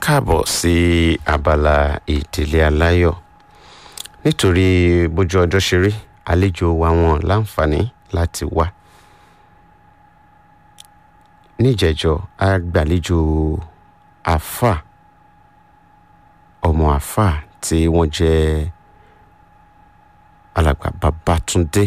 káàbọ̀ sí abala ìdílé aláyọ̀ nítorí bójú ọjọ́ ṣe rí àlejò wa wọn láǹfààní láti wá níjẹ̀jọ́ a gbàlejò àfà ọmọ àfà tí wọ́n jẹ́ alàgbà Babátúndé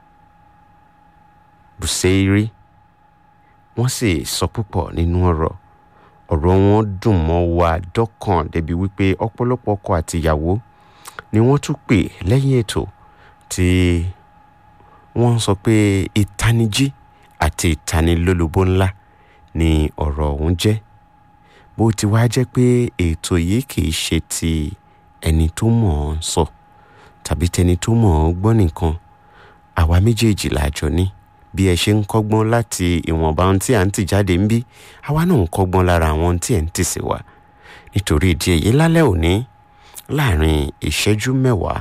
Bùsẹ́írì wọ́n sì sọ púpọ̀ nínú ọ̀rọ̀ ọ̀rọ̀ wọn dùn mọ́ wa dọ́kàn débi wípé ọ̀pọ̀lọpọ̀ ọkọ àtìyàwó ni wọ́n tún pè lẹ́yìn ètò tí wọ́n sọ pé ìtanijí àti ìtanilólobó ńlá ni ọ̀rọ̀ ọ̀hún jẹ́ bó ti wá jẹ́ pé ètò yìí kìí ṣe ti ẹni tó mọ̀ ọ́n sọ tàbí tẹni tó mọ̀ ọ́n gbọ́ nìkan àwa méjèèjì lájọ ní bí ẹ ṣe ń kọ́gbọ́n láti ìwọ̀nba ohun tí à ń tì jáde ń bí àwa náà ń kọ́gbọ́n lára àwọn ohun tí ẹ̀ ń tì sí wa nítorí ìdí èyí lálẹ́ òní láàrin ìṣẹ́jú mẹ́wàá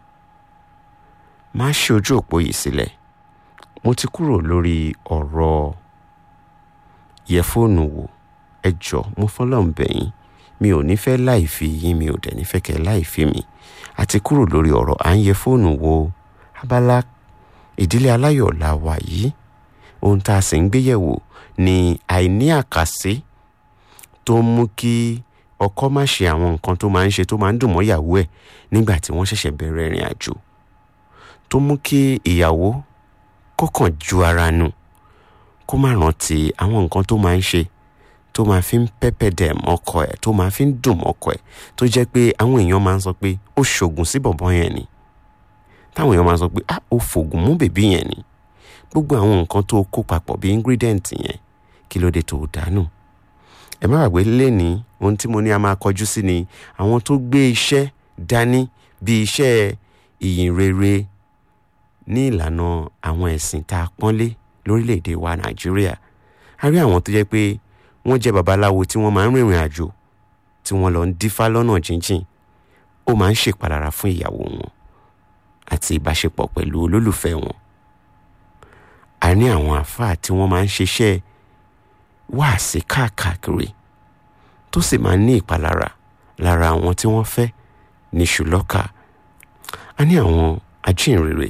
máa ṣe ojú òpó yìí sílẹ̀ mo ti kúrò lórí ọ̀rọ̀ yẹ fóònù wò ẹ jọ mo fọlọ́n bẹ̀yìn mi ò ní fẹ́ láì fi yín mi ò dẹ̀ ní fẹ́ kẹ́ láì fi mi àti kúrò lórí ọ̀rọ̀ à ń yẹ fóònù wo abala ìdílé aláyọ̀ la wà yìí ohun tá a sì ń gbéyẹ̀wò ni àìní àkàsí tó ń mú kí ọkọ má ṣe àwọn nǹkan tó máa ń ṣe tó máa ń dùn mọ́ ìyàwó ẹ̀ nígbà tí wọ́n ṣẹ̀ṣẹ̀ bẹ̀rẹ̀ ìrìn àjò tó mú kí ìyàwó kọ́kàn ju ara nù kó má rántí àwọn nǹkan tó máa ń ṣe tó máa fi ń pẹ́pẹ́ dẹ̀m ọkọ ẹ̀ tó máa fi ń dùn ọkọ ẹ̀ tó jẹ́ pé àwọn èèyàn máa ń sọ pé ó ṣògùn sí bọ̀bọ́ yẹn ni táwọn èèyàn máa ń sọ pé ah ó fògùn mú bèbí yẹn ni gbogbo àwọn nǹkan tó kó papọ̀ bí ingredient yẹn kí ló dé tó dànù ẹ má gbàgbé lẹ́ni ohun tí mo ní a máa kọjú sí ni àwọn tó gbé iṣẹ́ dání bí iṣẹ́ ìyìn rere ní ìlànà àwọn ẹ̀sìn tá a pọ́nlé lórílẹ̀‐èdè wa nàìjíríà a rí àwọn tó jẹ́ pé wọ́n jẹ́ babaláwo tí wọ́n máa ń rìnrìn àjò tí wọ́n lọ ń dífá lọ́nà jíjìn ó máa ń ṣèpalára fún ìyàwó wọn àti ìbáṣepọ̀ pẹ̀lú olólùfẹ́ wọn a ní àwọn àáfàá tí wọ́n máa ń ṣiṣẹ́ wáàsí káàkiri tó sì máa ń ní ìpalára lára àwọn tí wọ́n fẹ́ ní ṣùlọ́kà a ní àwọn ajínrere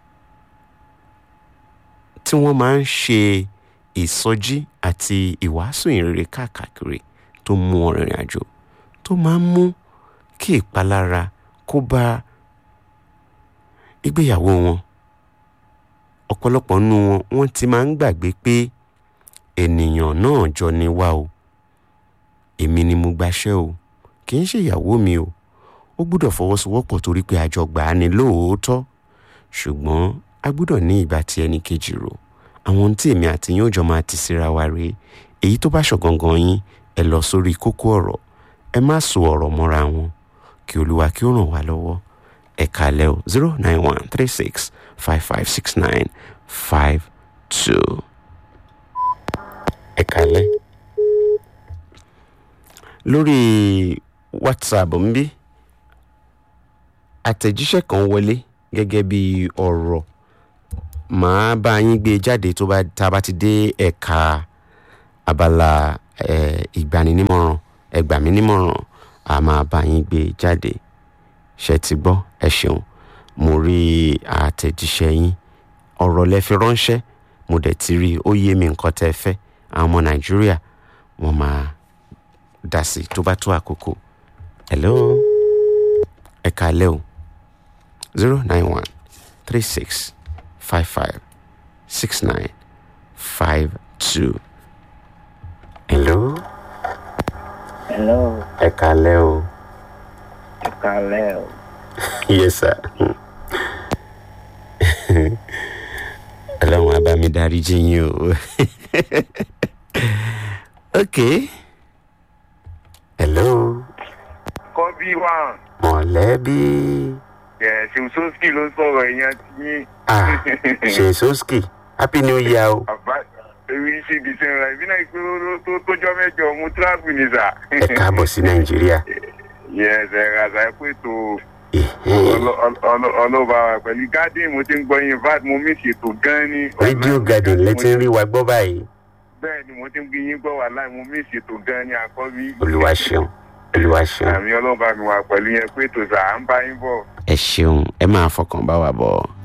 tí wọ́n máa ń ṣe ìsọjí àti ìwàásù ìrere káàkiri tó mú wọn rìnrìn àjò tó máa ń mú kí ìpalára kó bá ìgbéyàwó wọn ọ̀pọ̀lọpọ̀ nínú wọn wọ́n ti máa ń gbàgbé pé ènìyàn náà jọ ni wá o èmi ni mo gbaṣẹ́ o kì í ṣe ìyàwó mi o ó gbúdọ̀ fọwọ́sowọ́pọ̀ torí pé àjọ gbà á ní lóòótọ́ ṣùgbọ́n a gbúdọ̀ ní ìgbà tí ẹnì kejì rò àwọn ohun tí èmi àti yín ó jọ máa ti síra wa rèé èyí tó bá ṣọ̀gangan yín ẹ lọ sórí kókó ọ̀rọ̀ ẹ má so ọ̀rọ̀ mọ́ra wọn kí olúwa kí ó ràn wá lọ́wọ́ ẹ kálẹ́ o zero nine one three six five five six nine five two ẹ kálẹ́ lórí whatsapp ń bí àtẹ̀jíṣẹ́ kan wọlé gẹ́gẹ́ bí ọ̀rọ̀ màá bá yín gbé jáde tó bá tá a bá ti dé ẹ̀ka abala ìgbaninímọ̀ràn ẹgbàmínímọ̀ràn a máa bá yín gbé jáde ṣe ti gbọ́ ẹ ṣeun mo rí àtẹ̀jíṣẹ́ yín ọ̀rọ̀ lẹ fi ránṣẹ́ mo dẹ̀ ti rí ó yé mi nǹkan tẹ́ ẹ fẹ́ àwọn ọmọ nàìjíríà wọ́n máa dá sí tó bá tó àkókò hello ẹ kálẹ́ o zero nine one three six five five six nine five two hello Hello, ẹ kálẹ́ o ẹ kálẹ́ o. yes sir ọlọ́run á bá mi dárí jì yín o ok hello kọ́bí wà mọ̀lẹ́bí ẹ̀ ṣèṣọ́sì ló sọ̀rọ̀ èèyàn ti yín. ah ṣèṣọ́sì happy new year o àbá èmi ṣe ìdìsẹ́ rẹ̀ ìbí náà pé ó tó tójọ́ mẹ́jọ mú tíráàbù ní sà. ẹ káàbọ̀ sí nàìjíríà yẹ́s ẹ̀ ràṣà ẹ̀ pé tó Ẹ̀hẹ́n. ọlọ́ba pẹ̀lú garden mo ti ń gbọ́ yín vat mo mí ṣètò gan ni. radio garden lẹ ti ń rí wa gbọ́ báyìí bẹ́ẹ̀ ni mo ti ń gbé yín gbọ́ wà láì mo mí ìṣètò gan ni àkọ́bí. olúwa ṣeun olúwa ṣeun àmì ọlọ́ba mi wà pẹ̀lú yẹn pé tòṣà à ń bá yín bọ̀. ẹ ṣeun ẹ máa fọkàn bá wa bọ̀